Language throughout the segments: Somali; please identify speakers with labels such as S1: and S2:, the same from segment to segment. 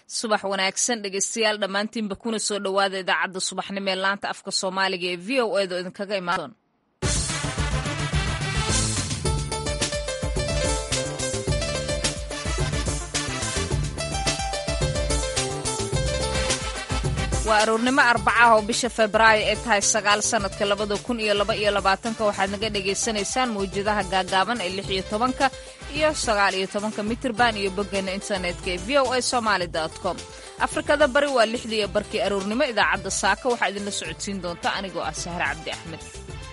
S1: subax wanaagsan dhegeystayaal dhammaantiinba kuna soo dhowaada idaacadda subaxnimo ee laanta afka soomaaliga ee v o edo idinkaga imaan waa aroornimo arbacaah oo bisha febraayo ee tahay sagaal sannadka labada kun iyo laba iyo labaatanka waxaad naga dhagaysanaysaan mawjadaha gaagaaban ee lix iyo tobanka iyo sagaal iyo tobanka mitirban iyo boggeena internetka ee v o a somaali com afrikada bari waa lixdii iyo barkii aroornimo idaacadda saaka waxaa idinla socodsiin doonta anigoo ah sahre cabdi axmed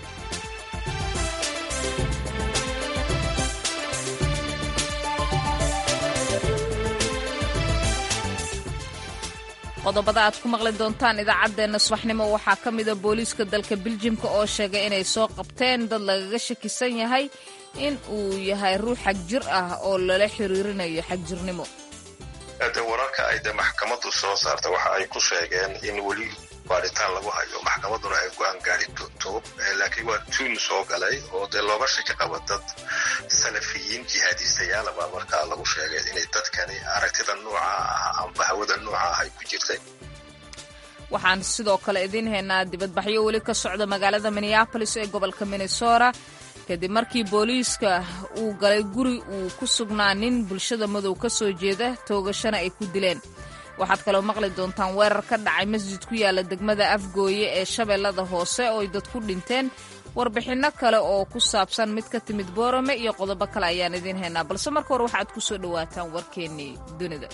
S1: qodobada aad ku maqli doontaan idaacaddeenna subaxnimo waxaa ka mida booliiska dalka biljimka oo sheegay inay soo qabteen dad lagaga shakisan yahay in uu yahay ruux xag jir ah oo lala xiriirinayo xagjirnimo
S2: de wararka ay de maxkamaddu soo saarta waxa ay ku sheegeen in weli baaritaan lagu hayo maxkamadduna ay go-aan gaari doonto laakiin waa tuun soo galay oo dee looga shaki qaba dad salafiyiin jihaadiistayaala baa markaa lagu sheegay inay dadkani aragtida nooca ah amba hawada nooca ah ay ku jirtay
S1: waxaan sidoo kale idiin haynaa dibadbaxyo weli ka socda magaalada minneabolis ee gobolka minnesota kadib markii booliiska uu galay guri uu ku sugnaa nin bulshada madow ka soo jeeda toogashana ay ku dileen waxaad kaloo maqli doontaan weerar ka dhacay masjid ku yaala degmada afgooye ee shabeellada hoose oo ay dad ku dhinteen warbixinno kale oo ku saabsan mid ka timid boorame iyo qodobo kale ayaan idiin haynaa balse marka hore waxaad ku soo dhowaataan warkeennii dunida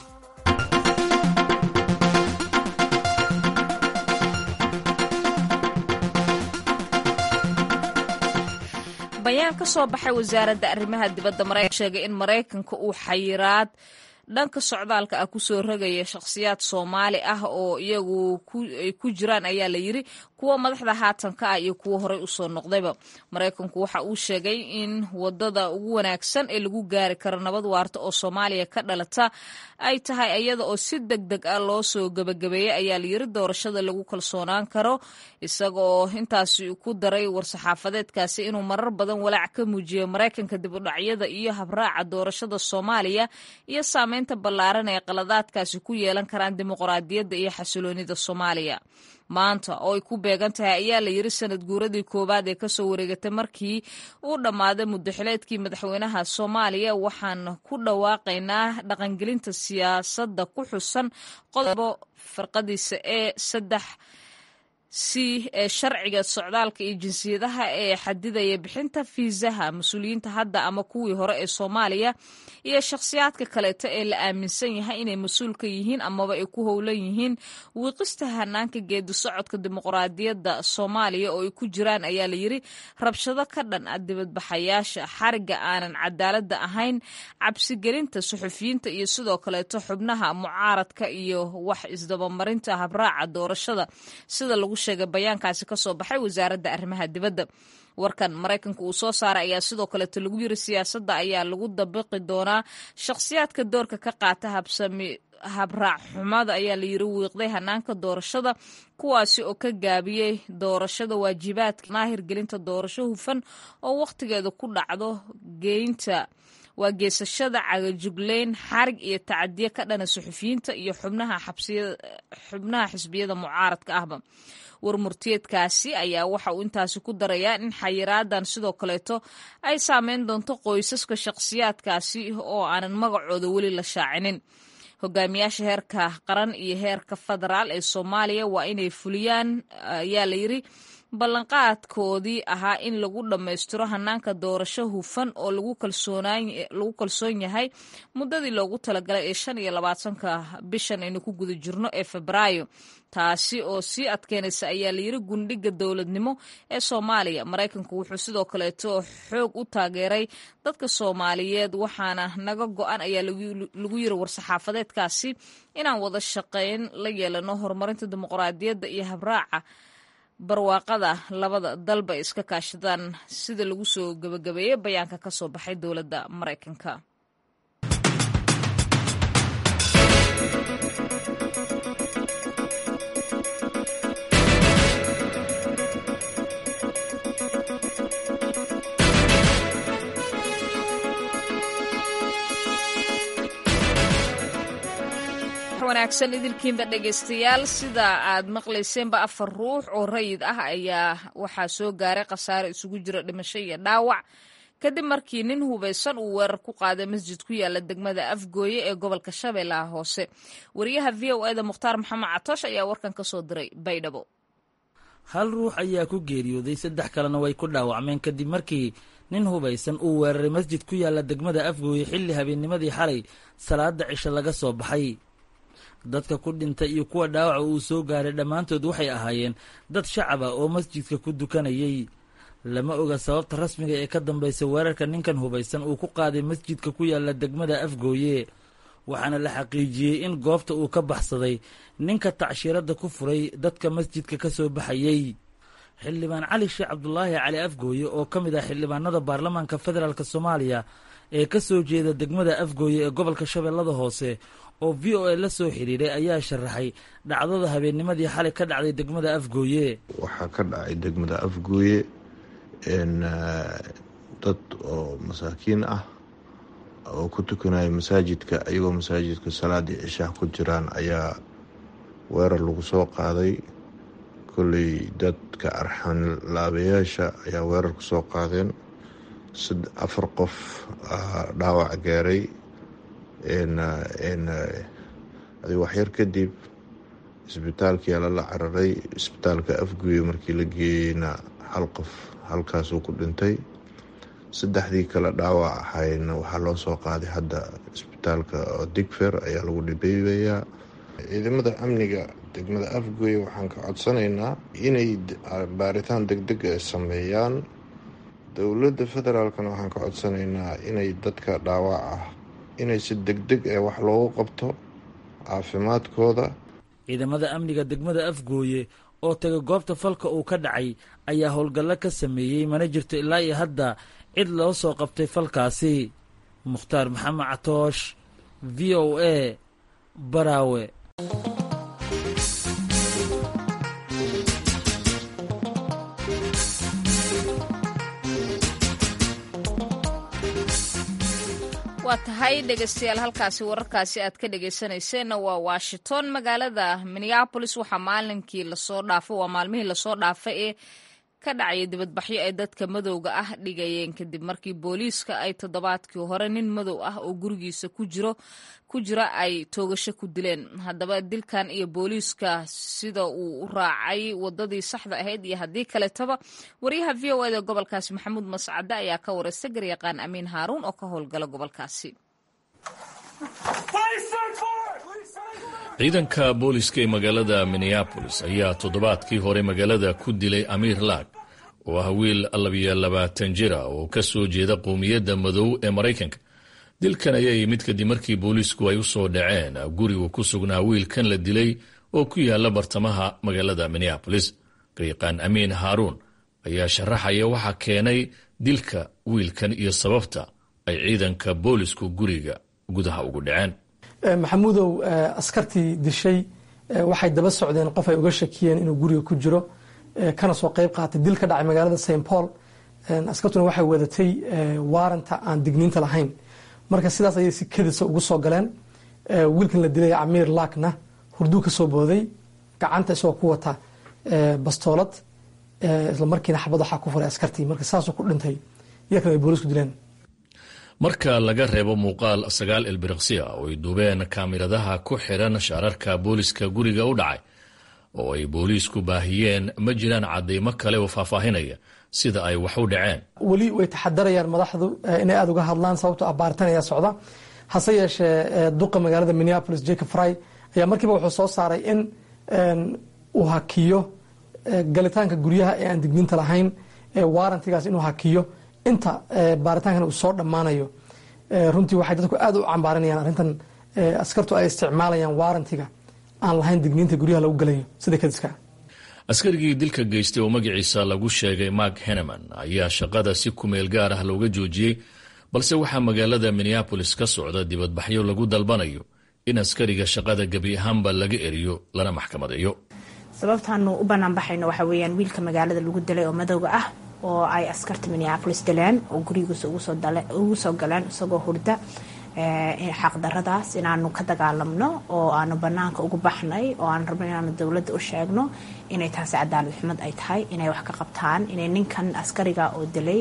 S1: bayaan ka soo baxay wasaaradda arrimaha dibadda maraykan sheegay in maraykanka uu xayiraad dhanka socdaalka ah kusoo rogaya shakhsiyaad soomaali ah oo iyagu ay ku jiraan ayaa la yiri kuwa madaxda haatanka ah iyo kuwa horey usoo noqdayba maraykanku waxa uu sheegay in wadada ugu wanaagsan ee lagu gaari karo nabad waarta oo soomaaliya ka dhalata ay tahay iyada oo si deg deg ah loo soo gebagabeeyey ayaa la yiri doorashada lagu kalsoonaan karo isagaoo intaasi ku daray war-saxaafadeedkaasi inuu marar badan walaac ka muujiyo maraykanka dibudhacyada iyo habraaca doorashada soomaaliya iyo saameynta ballaaran ee qaladaadkaasi ku yeelan karaan dimuqraadiyadda iyo xasiloonida soomaaliya maanta oo ay ku beegan tahay ayaa la yiri sanad guuradii koowaad ee kasoo wareegatay markii uu dhammaaday muddaxileedkii madaxweynaha soomaaliya waxaan ku dhawaaqaynaa dhaqangelinta siyaasadda ku xusan qodobo farqadiisa ee saddex c ee sharciga socdaalka iyo jinsiyadaha ee xadidaya bixinta fiisaha mas-uuliyiinta hadda ama kuwii hore ee soomaaliya iyo shakhsiyaadka kaleeto ee la aaminsan yahay inay mas-uul ka yihiin amaba ay ku howlan yihiin wiiqista hanaanka geedi socodka dimuqraadiyadda soomaaliya oo ay ku jiraan ayaa la yiri rabshado ka dhan ah dibadbaxayaasha xariga aanan cadaaladda ahayn cabsigelinta suxufiyiinta iyo sidoo kaleeto xubnaha mucaaradka iyo wax isdabamarinta habraaca doorashada sida lagu sheegay bayaankaasi ka soo baxay wasaaradda arrimaha dibadda warkan maraykanka uu soo saaray ayaa sidoo kaleeto lagu yiri siyaasadda ayaa lagu dabiqi doonaa shakhsiyaadka doorka ka qaata habsami habraac xumada ayaa la yiri wiiqday hanaanka doorashada kuwaasi oo ka gaabiyey doorashada waajibaadka naahirgelinta doorasho hufan oo wakhtigeeda ku dhacdo geynta waa geesashada cagajugleyn xarig iyo tacadiye ka dhana suxufiyiinta iyo xubnaha xisbiyada mucaaradka ahba warmurtiyeedkaasi ayaa waxa uu intaasi ku darayaa in xayiraadan sidoo kaleeto ay saameyn doonto qoysaska shakhsiyaadkaasi oo aanan magacooda weli la shaacinin hogaamiyaasha heerka qaran iyo heerka federaal ee soomaaliya waa inay fuliyaan ayaa la yiri ballanqaadkoodii ahaa in lagu dhammaystiro hanaanka doorasho hufan oo lagu kalsoon yahay muddadii loogu talagalay ee shan iyo labaatanka bishan aynu ku guda jirno ee febraayo taasi oo sii adkeynaysa ayaa layiri gundhiga dowladnimo ee soomaaliya maraykanku wuxuu sidoo kaleeto xoog u taageeray dadka soomaaliyeed waxaana naga go-an ayaa lagu yiri war-saxaafadeedkaasi inaan wada shaqeyn la yeelano horumarinta dimuqraadiyadda iyo habraaca barwaaqada labada dalba iska kaashadaan sida lagu soo gebagabeeyey bayaanka ka soo baxay dowladda maraykanka wanaagsan idilkiinba dhegaystayaal sida aad maqlayseenba afar ruux oo rayid ah ayaa waxaa soo gaaray khasaare isugu jira dhimasho iyo dhaawac kadib markii nin hubaysan uu weerar ku qaaday masjid ku yaala degmada afgooye ee gobolka shabeellaha hoose wariyaha v o eda mukhtaar maxamed catoosh ayaa warkan ka soo diray baydhabo
S3: hal ruux ayaa ku geeriyooday saddex kalena way ku dhaawacmeen kadib markii nin hubaysan uu weeraray masjid ku yaala degmada afgooye xilli habeennimadii xalay salaada cisho laga soo baxay dadka ku dhintay iyo kuwa dhaawaca uu soo gaaray dhammaantood waxay ahaayeen dad shacab ah oo masjidka ku dukanayay lama oga sababta rasmiga ee ka dambaysa weerarka ninkan hubaysan uu ku qaaday masjidka ku yaala degmada afgooye waxaana la xaqiijiyey in goobta uu ka baxsaday ninka tacshiiradda ku furay dadka masjidka ka soo baxayey xildhibaan cali sheekh cabdulaahi cali afgooye oo ka mid ah xildhibaanada baarlamaanka federaalk soomaaliya ee ka soo jeeda degmada afgooye ee gobolka shabeellada hoose oo v o a la soo xiriiray ayaa sharaxay dhacdada habeennimadii xalay ka dhacday degmada afgooye
S4: waxaa ka dhacay degmada afgooye dad oo masaakiin ah oo ku tukanaya masaajidka iyagoo masaajidka salaadii cishaah ku jiraan ayaa weerar lagu soo qaaday kolley dadka arxan laabayaasha ayaa weerar ku soo qaadeen afar qof dhaawac gaaray adi waxyar kadib isbitaalkii lala cararay isbitaalka afguye markii la geeyeyna hal qof halkaasuu ku dhintay saddexdii kale dhaawac ahayna waxaa loo soo qaaday hadda isbitaalka digfer ayaa lagu dhibeebayaa ciidamada amniga degmada afgoye waxaan ka codsanaynaa inay baaritaan degdeg a sameeyaan dowladda federaalkana waxaan ka codsanaynaa inay dadka dhaawac ah inay si degdeg ee wax loogu qabto caafimaadkooda
S3: ciidamada amniga degmada afgooye oo taga goobta falka uu ka dhacay ayaa howlgallo ka sameeyey mana jirto ilaa iyo hadda cid loo soo qabtay falkaasi mukhtaar maxamed catoosh v o a baraawe
S1: waa tahay dhegaystayaal halkaasi wararkaasi aad ka dhegaysanayseena waa washington magaalada minneabolis waxaa maalinkii lasoo dhaafay waa maalmihii lasoo dhaafay ee ka dhacaya dibadbaxyo ay dadka madowga ah dhigayeen kadib markii booliiska ay toddobaadkii hore nin madow ah oo gurigiisa ku jiro ku jira ay toogasho ku dileen haddaba dilkan iyo booliiska sida uu u raacay wadadii saxda ahayd iyo haddii kaletaba wariyaha v o eda gobolkaasi maxamuud mascade ayaa ka waraysta garyaqaan amiin haaruun oo ka howlgala gobolkaasi
S5: ciidanka booliska ee magaalada minneabolis ayaa toddobaadkii hore magaalada ku dilay amiir laag oo ah wiil labiyo labaatan jira oo ka soo jeeda qowmiyadda madow ee maraykanka dilkan ayaa yimid kadib markii booliisku ay u soo dhaceen gurigu ku sugnaa wiilkan la dilay oo ku yaala bartamaha magaalada minneabolis garyaqaan amiin haaruun ayaa sharaxaya waxaa keenay dilka wiilkan iyo sababta ay ciidanka boolisku guriga gudaha ugu dhaceen
S6: maxamuudow askartii dishay waxay daba socdeen qof ay uga shakiyeen inuu guriga ku jiro kana soo qeyb qaatay dil ka dhacay magaalada st paul askartuna waxay wadatay waaranta aan digniinta lahayn marka sidaas ayay si kadisa ugu soo galeen wiilkan la dilay camiir laakna hurduu ka soo booday gacanta isagoo ku wata bastoolad isla markiina xabad waxaa ku furay askartii marka saasuu ku dhintay iyakan ay boolisku dileen
S5: marka laga reebo muuqaal sagaal ilbiriqsiya oo ay duubeen kaamiradaha ku xiran shaararka booliska guriga u dhacay oo ay booliisku baahiyeen ma jiraan cadeymo kale oo faahfaahinaya sida ay wax u dhaceen
S6: weli way taxadarayaan madaxdu inay aada uga hadlaan sababto ah baaritaan ayaa socda hase yeeshee duqa magaalada minneapolis jacob fry ayaa markiiba wuxuu soo saaray in uu hakiyo galitaanka guryaha ee aan digniinta lahayn waarantigaas inuu hakiyo inta baaritaankan uu soo dhammaanayo runtii waxay dadku aada u cambaaranayaan arrintan askartu ay isticmaalayaan waarantiga aan lahayn digniinta guryaha lagu galayo sida kadiska
S5: askarigii dilka geystay oo magaciisa lagu sheegay mark heneman ayaa shaqada si kumeel gaar ah looga joojiyey balse waxaa magaalada minneabolis ka socda dibadbaxyo lagu dalbanayo in askariga shaqada gebi ahaanba laga eriyo lana maxkamadeeyo
S7: sababtaanu u banaanbaxayno waxa weyaan wiilka magaalada lagu dilay oo madowga ah oo ay askarta minneabolis dileen oo gurigiisa ugu soo galeen isagoo hurda xaqdaradaas inaanu ka dagaalamno oo aanu banaanka ugu baxnay oo aanu rabno inaanu dowladda u sheegno inay taasi cadaalad xumad ay tahay inay wax ka qabtaan inay ninkan askariga oo dilay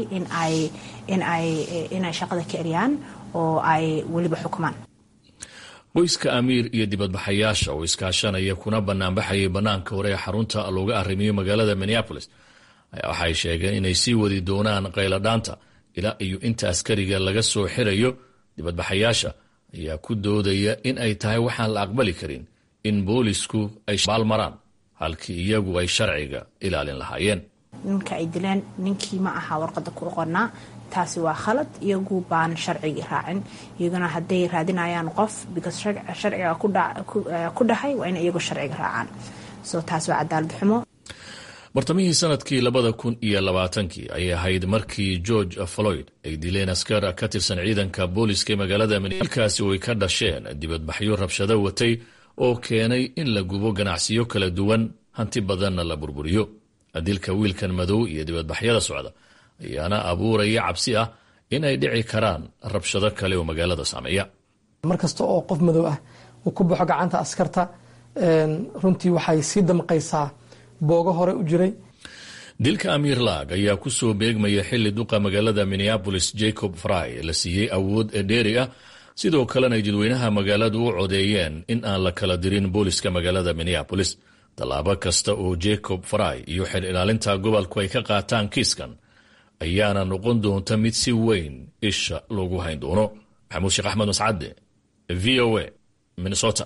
S7: inay shaqada ka eryaan oo ay weliba xukumaan
S5: qoyska amiir iyo dibadbaxayaasha oo iskaashanaya kuna banaanbaxayay banaanka hore ee xarunta looga arrimiyo magaalada minneapolis waxay sheegeen inay sii wadi doonaan qayladhaanta ilaa iyo inta askariga laga soo xirayo dibadbaxayaasha ayaa ku doodaya in ay tahay waxaan la aqbali karin in boolisku ay baalmaraan halkii iyagu ay sharciga ilaalin lahaayeen
S7: ninka ay dileen ninkii ma aha warqada ku oqonaa taasi waa khalad iyagu baan sharcigii raacin iyaguna hadday raadinayaan qof because sharciga ku dhahay waa in iyagu sharciga raacaan so taas waa cadaalad xumo
S5: bartamihii sanadkii labada kun iyo labaatankii ayay ahayd markii george floyd ay dileen askar ka tirsan ciidanka booliska ee magaalada milkaasi oo ay ka dhasheen dibadbaxyo rabshado watay oo keenay in la gubo ganacsiyo kala duwan hanti badanna la burburiyo dilka wiilkan madow iyo dibadbaxyada socda ayaana abuuraya cabsi ah in ay dhici karaan rabshado kale oo magaalada saameeya
S6: mar kasta oo qof madow ah uu ku baxo gacanta askarta runtii waxay sii damqaysaa boogo hore u jiray
S5: dilka amiir laag ayaa ku soo beegmaya xilli duqa magaalada minneabolis jacob fry la siiyey awood ee dheeri ah sidoo kalena ay dadweynaha magaaladu u codeeyeen in aan la kala dirin booliska magaalada minneabolis tallaabo kasta oo jacob fry iyo xer ilaalinta gobolku ay ka qaataan kiiskan ayaana noqon doonta mid si weyn isha loogu hayn doono maxamuud sheekh axmed mascadde v o a minnesota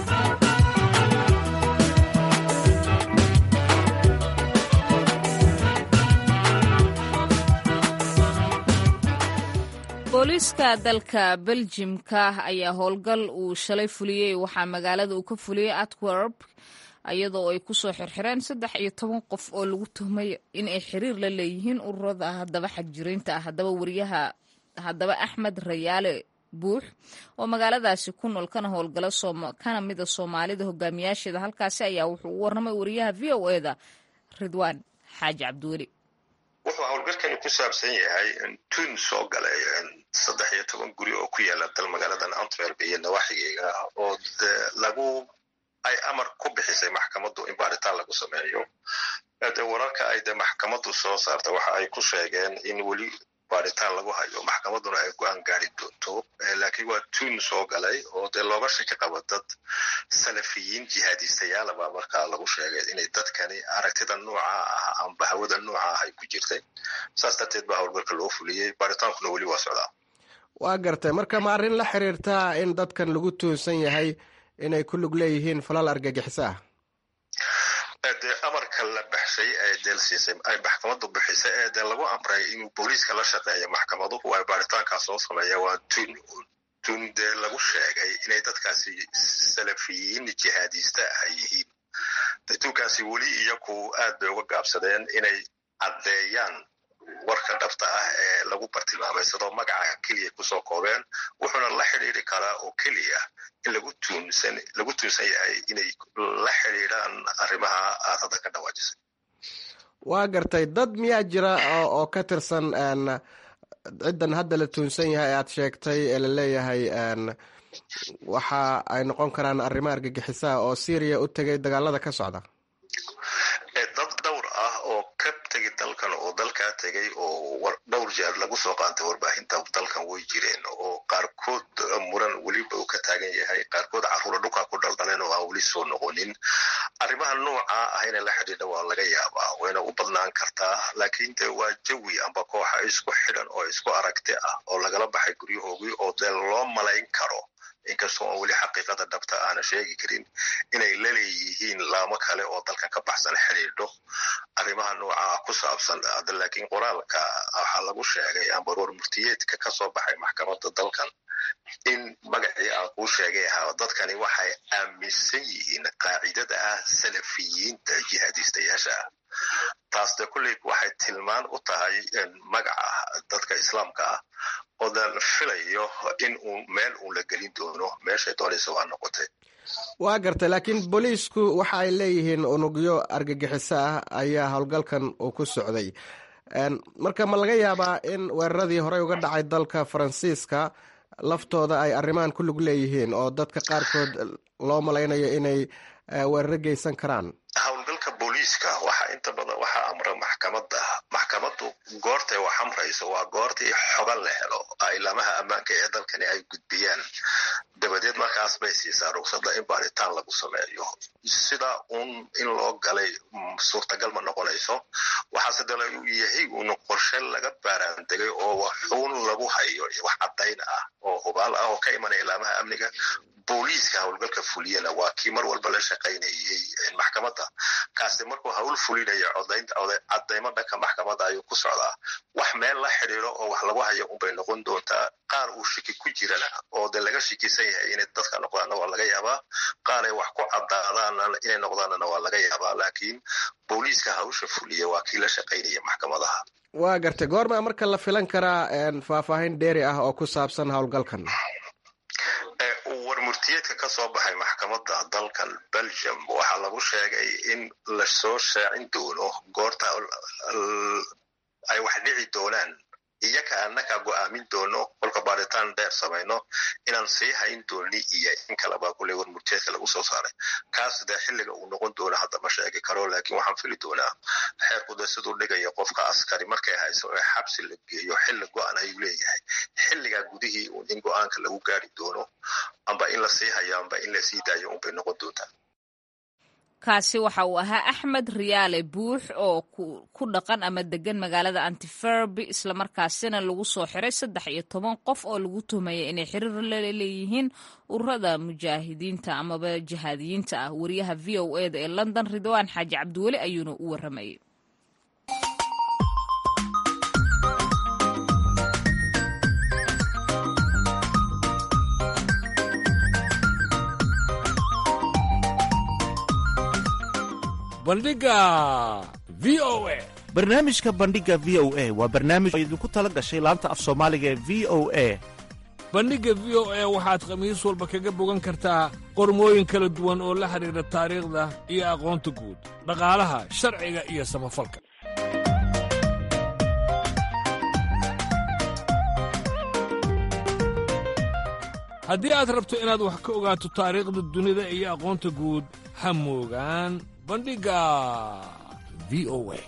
S1: booliiska dalka beljimka ayaa howlgal uu shalay fuliyey waxaa magaalada uu ka fuliyey atwerb iyadoo ay kusoo xirxireen saddex iyo toban qof oo lagu tuhmay in ay xiriir la leeyihiin ururada haddaba xagjiriinta ah haddaba wariyaha haddaba axmed rayaale buux oo magaaladaasi ku nool kana howlgala kana mida soomaalida hogaamiyaasheeda halkaasi ayaa wuxuu u warramay wariyaha v o eda ridwaan xaaji cabdiweli
S2: wuxuu howlgalkani ku saabsan yahay tun soo galay saddex iyo toban guri oo ku yaala dal magaaladan antwerp iyo nawaaxigeyga oo lagu ay amar ku bixisay maxkamaddu in baaritaan lagu sameeyo de wararka ay de maxkamaddu soo saarta waxa ay ku sheegeen in weli baaritaan lagu hayo maxkamadduna ay go-aan gaari doonto laakiin waa tuun soo galay oo dee looga shaki qaba dad salafiyiin jihaadistayaala baa markaa lagu sheegay inay dadkani aragtida nooca ah amba hawada nooca ah ay ku jirtay saas darteed baa howlgalka loo fuliyey baaritaankuna weli waa socdaa
S8: waa gartay marka ma arrin la xiriirtaa in dadkan lagu tuunsan yahay inay ku lug leeyihiin falal argagixiso ah
S2: dee amarka la baxshay ee deelsiisay ay maxkamaddu bixisay ee dee lagu amray inuu booliiska la shaqeeyo maxkamaduhu ay baaritaankaas soo sameeya waa tun tun dee lagu sheegay inay dadkaasi salafiyiin jihaadiista ah yihiin de tunkaasi weli iyaku aad bay uga gaabsadeen inay caddeeyaan warka dhabta ah ee lagu bartilmaamaysadoo magaca keliya kusoo koobeen wuxuuna la xidhiiri karaa oo keliya in lagu tuunsan lagu tuunsan yahay inay la xidhiidhaan arrimaha aad hadda ka dhawaajisay
S8: waa gartay dad miyaa jira oo ka tirsan ciddan hadda la tuunsan yahay aad sheegtay ee la leeyahay waxa ay noqon karaan arrimo argagixisaa oo syriya u tegay dagaalada ka socda
S2: dad dhowr ah oo ka tegi dalkan oo dalkaa tegay oo dhowr jeer lagu soo qaantay warbaahinta dalkan way jireen oo qaarkood muran weliba uu ka taagan yahay qaarkood carruura dhulkaa ku dhaldhaleen oo aan weli soo noqonin arrimaha nooca ah inay la xidhiidha waa laga yaabaa wayna u badnaan kartaa laakiin de waa jawi amba kooxa isku xidhan oo isku aragti ah oo lagala baxay guryahoogii oo dee loo malayn karo inkastoo aan weli xaqiiqada dhabta aana sheegi karin inay la leeyihiin laamo kale oo dalkan ka baxsan xidhiidho arrimaha noocaa ku saabsan laakiin qoraalka waxaa lagu sheegay amba roor murtiyeedka ka soo baxay maxkamadda dalkan in magacii aan kuu sheegay ahaa dadkani waxay aaminsan yihiin qaacidada ah salafiyiinta jihaadiistayaasha ah taas de kulley waxay tilmaan u tahay magaca dadka islaamka ah oodan filayo in uu meel uun la gelin doono meeshay doonaysa waa noqotay
S8: waa gartay laakiin booliisku waxa ay leeyihiin unugyo argagixiso ah ayaa howlgalkan uu ku socday marka ma laga yaabaa in weeraradii horey uga dhacay dalka faransiiska laftooda ay arrimahan ku lug leeyihiin oo dadka qaarkood loo malaynayo inay weeraro geysan karaan
S2: howlgalka booliiska waxaa inta badan waxaa amra maxkamadda maxkamaddu goortay wax amrayso waa goortii xogan la helo ilaamaha ammaanka ee dalkani ay gudbiyaan dabadeed markaas bay siisaa rugsada in baaritaan lagu sameeyo sida uun in loo galay suurtagal ma noqonayso waxaase dala uu yahay uun qorshe laga baaraandegay oo waxuun lagu hayo wax caddayn ah oo hubaal ah oo ka imanaya ilaamaha amniga booliiska howlgalka fuliyana waa kii mar walba la shaqaynayay maxkamadda kaasi markuu hawl fulinaya cadaymo dhanka maxkamadda ayuu ku socdaa wax meel la xidhiiro oo wax lagu hayo unbay noqon doontaa qaar uu shiki ku jirana oo de laga shikisan yahay inay dadka noqdaanna waa laga yaabaa qaar ay wax ku cadaadaana inay noqdaanana waa laga yaabaa laakiin booliiska hawsha fuliya waa kii la shaqaynaya maxkamadaha
S8: waa gartay goormaa marka la filan karaa faahfaahin dheeri ah oo ku saabsan howlgalkan
S2: warmurtiyeedka ka soo baxay maxkamadda dalkan belgium waxaa lagu sheegay in lasoo shaacin doono goorta ay wax dhici doonaan iyaka annaga go'aamin doono kolka baaritaan dheer samayno inaan sii hayn dooni iyo in kaleba kule warmurtiyeedka lagu soo saaray kaas dee xilliga uu noqon doono hadda ma sheegi karo laakiin waxaan fili doonaa xeerku dee siduu dhigaya qofka askari markay hayso ee xabsi la geeyo xilli go'an ayuu leeyahay xilligaa gudihii uun in go'aanka lagu gaari doono amba in la sii hayo amba in la sii daayo unbay noqon doontaa
S1: kaasi waxa uu ahaa axmed riyaale buux oo ku dhaqan ama degan magaalada antiferby islamarkaasina lagu soo xiray saddex iyo toban qof oo lagu tuhmaya inay xiriir la leeyihiin ururada mujaahidiinta amaba jihaadiyiinta ah wariyaha v o eda ee london ridwaan xaaji cabdiweli ayuuna u waramayay
S9: bandhiga v o a
S10: barnaamijka bandhiga v o a waa barnaamij oo idinku tala gashay laanta af soomaaliga ee v o a
S9: bandhigga v o a waxaad khamiis walba kaga bogan kartaa qormooyin kala duwan oo la xidhiidha taariikhda iyo aqoonta guud dhaqaalaha sharciga iyo samafalka haddii aad rabto inaad wax ka ogaato taariikhda dunida iyo aqoonta guud ha moogaan bandhigga v o a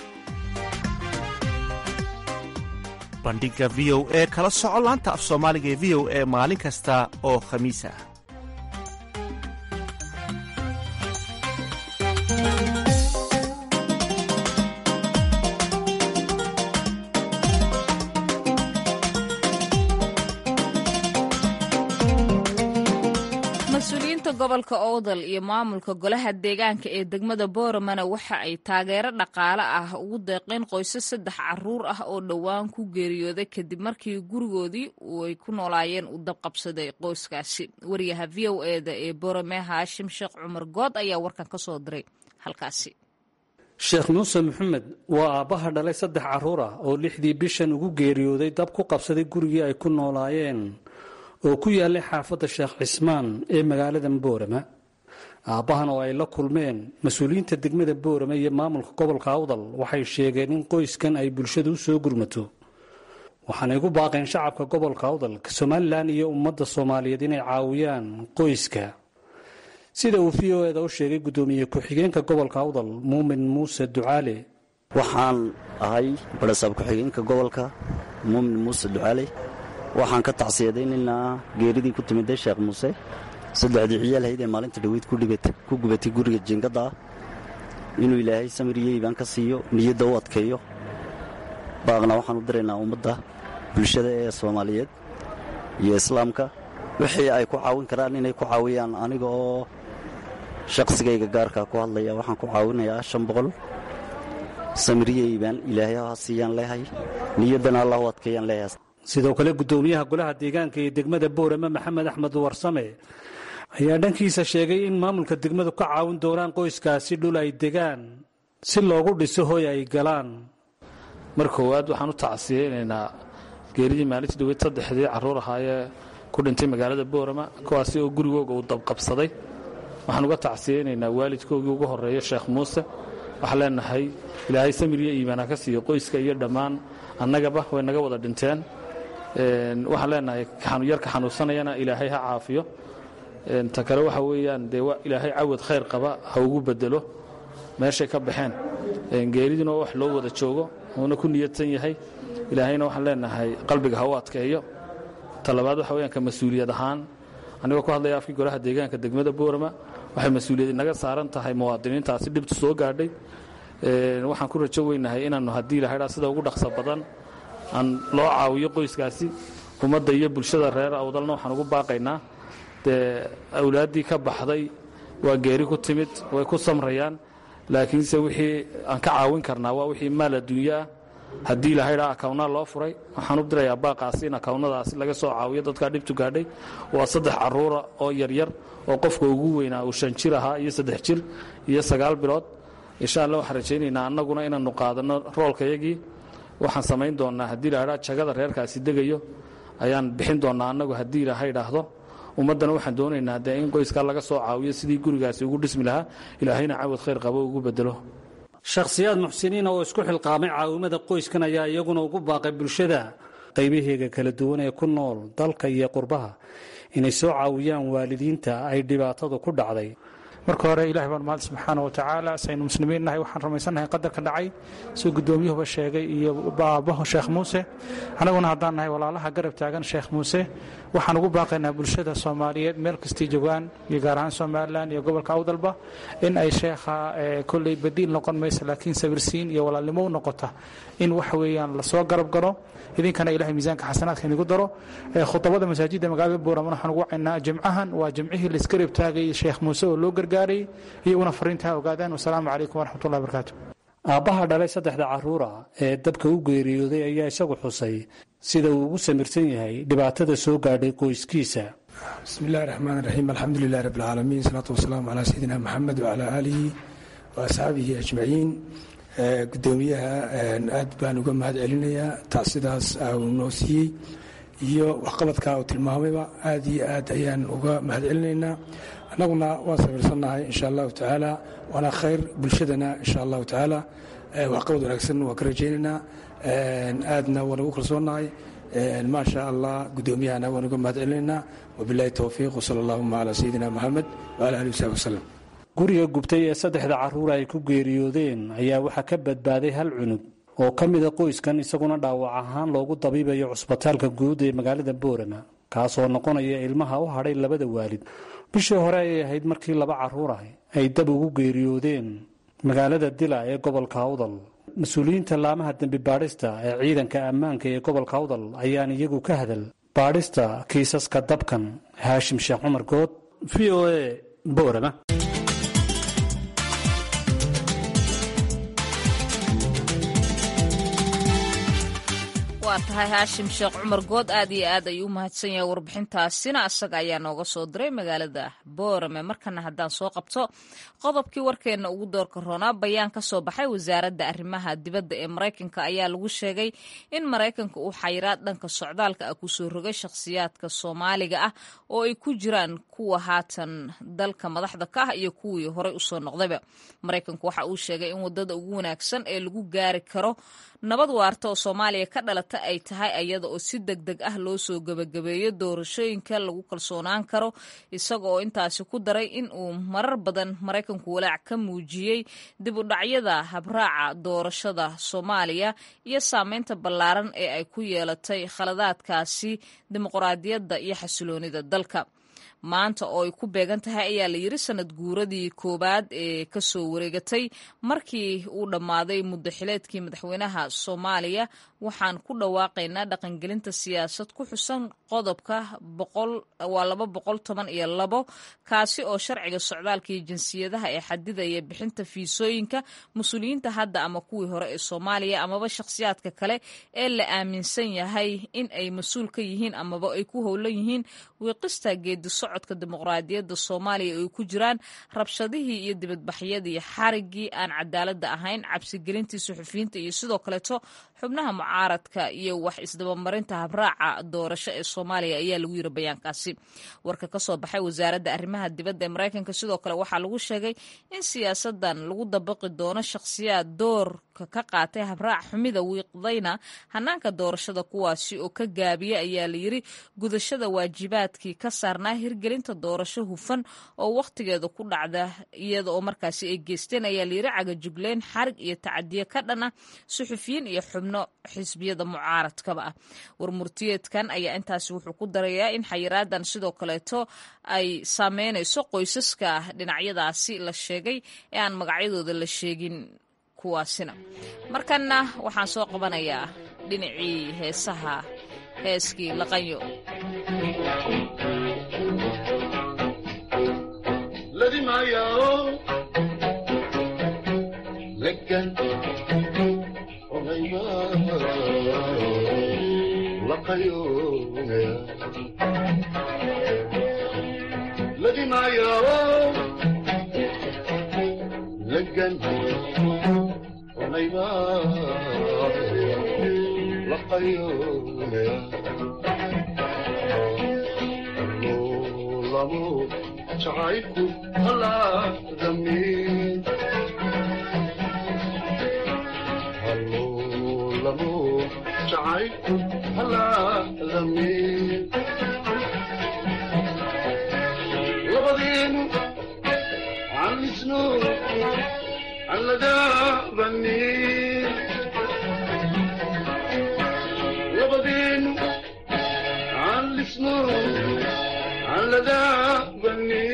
S10: bandhigga v o e kala soco laanta af soomaaliga ee v o e maalin kasta oo khamiis ah
S1: mas-uuliyiinta gobolka owdal iyo maamulka golaha deegaanka ee degmada booramana waxa ay taageero dhaqaale ah ugu deeqeen qoysas saddex caruur ah oo dhowaan ku geeriyooday kadib markii gurigoodii ay ku noolaayeen uu dabqabsaday qoyskaasi wariyaha v o eda ee boorame haashim sheekh cumar good ayaa warkan ka soo diray halkaasi
S11: sheekh muuse maxamed waa aabbaha dhalay saddex carruur ah oo lixdii bishan ugu geeriyooday dab ku qabsaday gurigii ay ku noolaayeen oo ku yaallay xaafadda sheekh cismaan ee magaalada boorama aabbahan oo ay la kulmeen mas-uuliyiinta degmada boorama iyo maamulka gobolka awdal waxay sheegeen in qoyskan ay bulshadu u soo gurmato waxaanay ku baaqeen shacabka gobolka awdal somalilan iyo ummadda soomaaliyeed inay caawiyaan qoyska sida uu v o eda u sheegay guddoomiye ku-xigeenka gobolka awdal muumin muuse ducaale
S12: waxaan ahay barasaab ku-xigeenka gobolka muumin muuse ducaale waxaan ka tacsiyadaynaynaa geeridii ku timidday sheekh muuse saddexdii ciyaal ee maalinta dhaweyd ku gubatay guriga jiingadda ah inuu ilaahay samiriyo iibaan ka siiyo niyadda u adkeeyo baaqna waxaan u diraynaa ummadda bulshada ee soomaaliyeed iyo islaamka wixii ay ku caawin karaan inay ku caawiyaan aniga oo shaqsigayga gaarkaa ku hadlaya waxaan ku caawinayaa shan boqol samiriyo iibaan ilaahay ha siiyaan leehay niyaddana allah u adkeeyaan leehay
S11: sidoo kale guddoomiyaha golaha deegaanka ee degmada boorame maxamed axmed warsame ayaa dhankiisa sheegay in maamulka degmadu ka caawin doonaan qoyskaasi dhul ay degaan si loogu dhiso hoy ay galaan
S13: mar koowaad waxaan u tacsiyeynaynaa geeridii maalintii dhaweyd saddexdii carruur ahaayee ku dhintay magaalada boorama kuwaasi oo gurigooga uu dabqabsaday waxaan uga tacsiyeynaynaa waalidkoogii ugu horreeya sheekh muuse waxaan leenahay ilaahay samir iyo iimaana ka siiyo qoyska iyo dhammaan annagaba way naga wada dhinteen waxaan leenahay yarka xanuunsanayana ilaahay ha caafiyo ta kale waxa weeyaan dee ilaahay cawad khayr qaba ha ugu bedelo meeshay ka baxeen geeriduna wax loo wada joogo uuna ku niyadsan yahay ilaahayna waxaan leenahay qalbiga ha u adkeeyo talabaad waxa weyaan ka mas-uuliyad ahaan anigoo ku hadlaya afkii golaha deegaanka degmada boorama waxay mas-uuliyad inaga saaran tahay muwaadiniintaasi dhibtu soo gaadhay waxaan ku rajo weynahay inaannu haddii ilahaydhaa sida ugu dhaqso badan aan loo caawiyo qoyskaasi ummadda iyo bulshada reer awdalna waxaan ugu baaqaynaa dee awlaaddii ka baxday waa geeri ku timid way ku samrayaan laakiinse wixii aan ka caawin karnaa waa wixii maal adduunyo ah haddii ilahaydhaa akawnaa loo furay waxaan u dirayaa baaqaasi in akawnadaasi laga soo caawiyo dadkaa dhibtu gaadhay waa saddex carruura oo yaryar oo qofka ugu weynaa uu shan jir ahaa iyo saddex jir iyo sagaal bilood insha alla waxaan rajaynaynaa annaguna inaannu qaadanno roolkayagii waxaan samayn doonnaa haddii ilahaydhaa jagada reerkaasi degayo ayaan bixin doonnaa annagu haddii ilaahay idhaahdo ummaddana waxaan doonaynaa dee in qoyskaa laga soo caawiyo sidii gurigaasi ugu dhismi lahaa ilaahayna cawad khayr qabo ugu bedelo
S11: shakhsiyaad muxsiniina oo isku xilqaamay caawimada qoyskan ayaa iyaguna ugu baaqay bulshada qaybaheega kala duwan ee ku nool dalka iyo qurbaha inay soo caawiyaan waalidiinta ay dhibaatadu ku dhacday
S14: marka hore ilahi baan mahad subxaana wa tacaala saynu muslimiin nahay waxaan rumaysannahay qadarka dhacay suu guddoomiyuhuba sheegay iyo baabaho sheekh muuse annaguna haddaan nahay walaalaha garab taagan sheekh muuse waxaan ugu baaqaynaa bulshada soomaaliyeed meel kastay joogaan iyo gaar ahaan somalilan iyo gobolka awdalba in ay sheekha kolley badiil noqon maysa laakiin sabirsiin iyo walaalnimo u noqota in waxa weeyaan lasoo garab galo idinkana ilahay miisaanka xasanaadka inigu daro khudabada masaajidda magaalada buuraman waxaan ugu wacaynaa jimcahan waa jimcihii laisgarab taagay sheekh muuse oo loo gargaaray iyaguna fariinta ha ogaadaan wasalaamu calaykum waraxmatullahi barakaatu
S11: aabbaha dhalay saddexda carruura ee dabka u geeriyooday ayaa isagu xusay sida uu ugu samirsan yahay dhibaatada soo gaadhay qoyskiisa
S15: bismi illahi raxmaan raxiim alxamdu lilahi rabbi alcaalamiin salaatu wasalaamu calaa sayidina maxamed wacalaa aalihi wa asxaabihi ajmaciin gudoomiyaha aad baan uga mahad celinayaa taasidaas uu noo siiyey iyo waxqabadka uu tilmaamayba aad iyo aad ayaan uga mahad celinaynaa annaguna waan sabirsannahay insha allahu tacaala waana khayr bulshadana insha allahu tacaala waxqabad wanaagsan waan ka rajaynaynaa aadna waan ugu kalsoonnahay maa sha allah gudoomiyahana waan uga mahad celinaynaa wabilahi towfiiq wsala allahuma calaa sayidina moxamed wala alihi wasaxbi wasalam
S11: guriga gubtay ee saddexda carruur ay ku geeriyoodeen ayaa waxaa ka badbaaday hal cunug oo ka mida qoyskan isaguna dhaawac ahaan loogu dabiibayo cusbitaalka guud ee magaalada boorama kaasoo noqonaya ilmaha u hadhay labada waalid bishii hore ayay ahayd markii laba carruur ah ay dab ugu geeriyoodeen magaalada dila ee gobolka awdal mas-uuliyiinta laamaha dembi baadhista ee ciidanka ammaanka ee gobolka awdal ayaan iyagu ka hadal baadhista kiisaska dabkan haashim sheekh cumar good v o a boorama
S1: waa tahay haashim sheekh cumar good aad iyo aad ayuu u mahadsan yahay warbixintaasina asaga ayaa nooga soo diray magaalada boorame markana haddaan soo qabto qodobkii warkeenna ugu doorka roonaa bayaan ka soo baxay wasaaradda arrimaha dibadda ee maraykanka ayaa lagu sheegay in maraykanka uu xayiraad dhanka socdaalka ah kusoo rogay shakhsiyaadka soomaaliga ah oo ay ku jiraan kuwa haatan dalka madaxda ka ah iyo kuwii horey usoo noqdayba maraykanku waxa uu sheegay in wadada ugu wanaagsan ee lagu gaari karo nabad waarta oo soomaaliya ka dhalata ay tahay iyada oo si deg deg ah loo soo gebagabeeyo doorashooyinka lagu kalsoonaan karo isaga oo intaasi ku daray in uu marar badan maraykanku walaac ka muujiyey dib u dhacyada habraaca doorashada soomaaliya iyo saameynta ballaaran ee ay ku yeelatay khaladaadkaasi dimuqraadiyadda iyo xasiloonida dalka maanta oo ay ku beegan tahay ayaa la yiri sanad guuradii koowaad ee kasoo wareegatay markii uu dhammaaday muddo xileedkii madaxweynaha soomaaliya waxaan ku dhawaaqaynaa dhaqangelinta siyaasad ku xusan qodobka waa laba boqol toban iyo labo kaasi oo sharciga socdaalka iyo jinsiyadaha ee xadidaya bixinta fiisooyinka mas-uuliyiinta hadda ama kuwii hore ee soomaaliya amaba shakhsiyaadka kale ee la aaminsan yahay in ay mas-uul ka yihiin amaba ay ku howlan yihiin wiiqista geedi socod socodka dimuqraadiyadda soomaaliya ay ku jiraan rabshadihii iyo dibadbaxyadii xarigii aan cadaaladda ahayn cabsigelintii suxufiyiinta iyo sidoo kaleeto xubnaha mucaaradka iyo wax isdabamarinta habraaca doorasho ee soomaaliya ayaa lagu yiri bayaankaasi warka ka soo baxay wasaaradda arrimaha dibadda ee maraykanka sidoo kale waxaa lagu sheegay in siyaasadan lagu dabaqi doono shakhsiyaad doorka ka qaatay habraac xumida wiiqdayna hanaanka doorashada kuwaasi oo ka gaabiya ayaa layiri gudashada waajibaadkii ka saarnaa hirgelinta doorasho hufan oo wakhtigeeda ku dhacda iyada oo markaasi ay geysteen ayaa layiri cagajugleyn xarig iyo tacadiyo ka dhan ah suxufiyiin iyo xubno xisbiyada mucaaradkaba ah warmurtiyeedkan ayaa intaasi wuxuu ku darayaa in xayiraadan sidoo kaleeto ay saameynayso qoysaska dhinacyadaasi la sheegay ee aan magacyadooda la sheegin kuwaasina markanna waxaan soo qabanayaa dhinacii heesaha heeskii laqanyo
S16: jacaylku halaadami jacaylku halaadami labadeenu calisno caladaabani labadeenu calisno caladaabani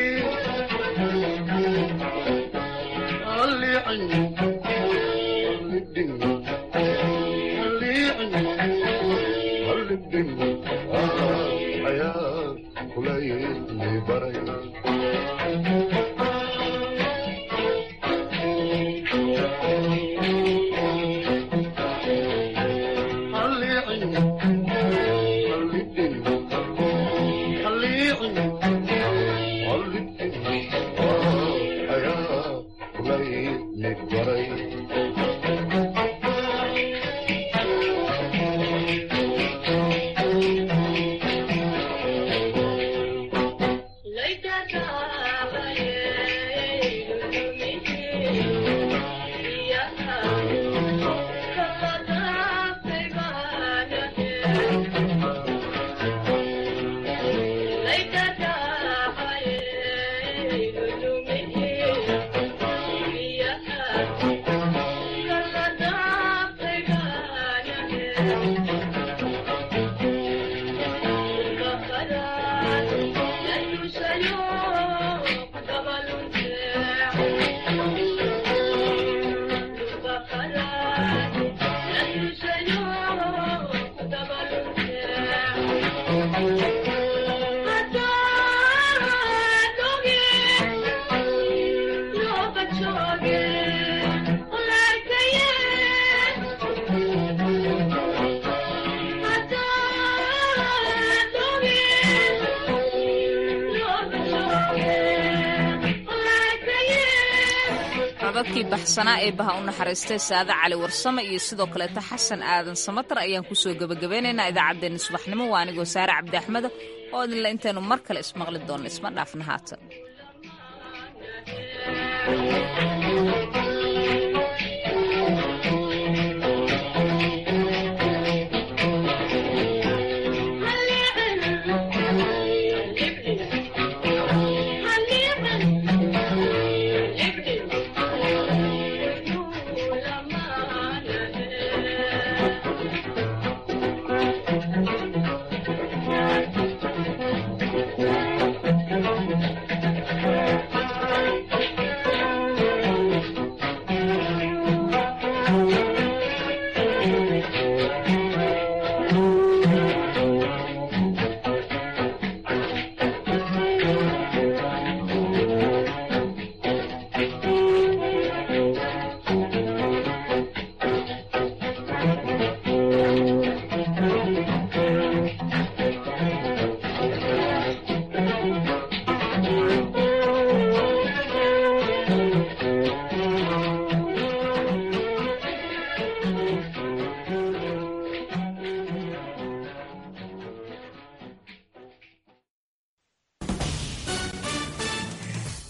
S16: codadkii baxsanaa ee baha u naxariistay saade cali warsame iyo sidoo kaleeto xasan aadan samatar ayaan kusoo gebagabeynaynaa idaacaddeenna subaxnimo waa anigoo saare cabdi axmeda oo idinle intaynu mar kale ismaqli doonno isma dhaafna haatan